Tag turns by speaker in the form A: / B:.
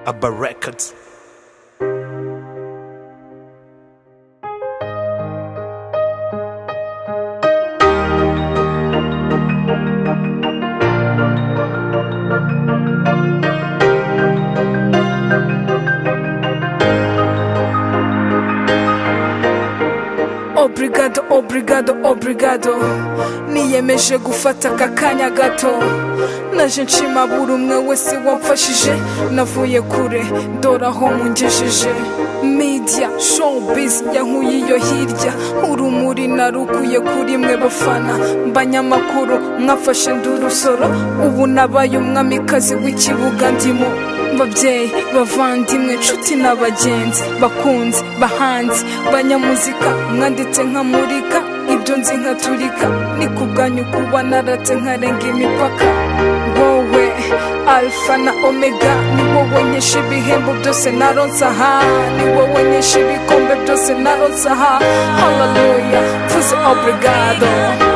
A: Abba Records.
B: obrigado obrigado obrigado niyemeje gufata aka kanya gato naje nshima buri umwe wese wamfashije navuye kure dore aho mungejeje media showbiz yankuye iyo hirya urumuri narukuye kuri mwe bafana mbanyamakuru mwafashe ndurusoro ubu nabaye umwamikazi w'ikibuga ndimo babyeyi bavandimwe nshuti n'abagenzi bakunzi bahanzi banyamuzika mwanditse nkamurika ibyo nzi nkaturika ni ku bwanyu kuba naratse nkarenga imipaka wowe alfa na omega ni wowe nyesha ibihembo byose naronsa aha ni wowe nyesha ibikombe byose naronsa aha haleluya tuze obrigado